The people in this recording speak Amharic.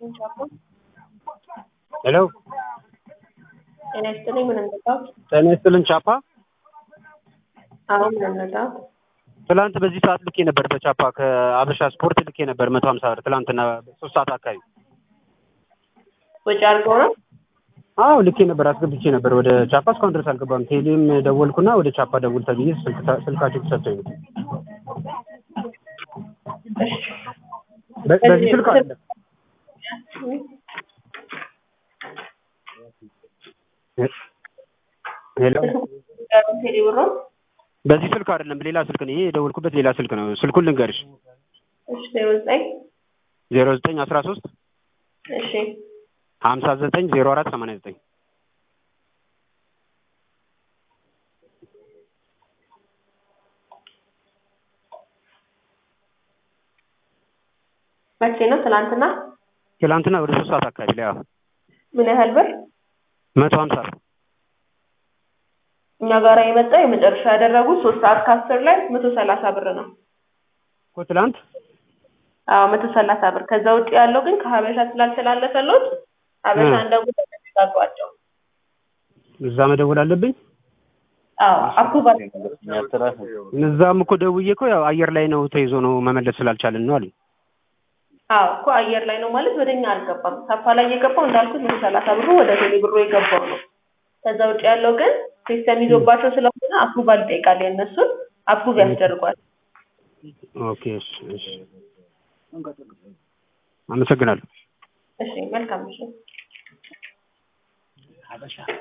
ሄሎ ጤና ይስጥልኝ። ምን እንጠጣት? ጤና ይስጥልን ቻፓ። አሁን ምን እንጠጣት? ትላንት በዚህ ሰዓት ልኬ ነበር በቻፓ ከአበሻ ስፖርት ልኬ ነበር መቶ ሀምሳ ብር ትላንትና ሶስት ሰዓት አካባቢ። ወጪ አድርገው ነው? አዎ ልኬ ነበር አስገብቼ ነበር ወደ ቻፓ እስካሁን ድረስ አልገባም። ቴሌም ደወልኩና ወደ ቻፓ ደውል ተብዬ ስልክ- ስልካቸው ተሰጥቶኝ ነው። በ- በዚህ ስልክ አይደለም ሄሎ ቴሌ ብሮ በዚህ ስልክ አይደለም ሌላ ስልክ ነው። ይሄ የደወልኩበት ሌላ ስልክ ነው። ስልኩን ልንገርሽ እሺ ዜሮ ዘጠኝ ዜሮ ዘጠኝ አስራ ሶስት እሺ ሀምሳ ዘጠኝ ዜሮ አራት ሰማንያ ዘጠኝ መቼ ነው? ትናንትና። ትላንትና ወደ ሶስት ሰዓት አካባቢ ላይ አዎ ምን ያህል ብር? መቶ ሀምሳ ብር እኛ ጋር የመጣ የመጨረሻ ያደረጉት ሶስት ሰዓት ከአስር ላይ መቶ ሰላሳ ብር ነው። እኮ ትላንት አዎ መቶ ሰላሳ ብር። ከዛ ውጭ ያለው ግን ከሀበሻ ስላልተላለፈሎት ሀበሻ እ። እንደው ተጋጧቸው። እዛ መደወል አለብኝ። አዎ አፕሩቫል እዛም እኮ ደውዬ እኮ ያው አየር ላይ ነው ተይዞ ነው መመለስ ስላልቻልን ነው አሉኝ። አዎ እኮ አየር ላይ ነው ማለት ወደኛ አልገባም። ሳፋ ላይ የገባው እንዳልኩት መቶ ሰላሳ ብሩ ወደ ቴሌ ብሩ የገባው ነው። ከዛ ውጭ ያለው ግን ሲስተም ይዞባቸው ስለሆነ አፕሩቫል ይጠይቃል። የእነሱን አፕሩቭ ያስደርጓል። ኦኬ እሺ እሺ አመሰግናለሁ። እሺ መልካም እሺ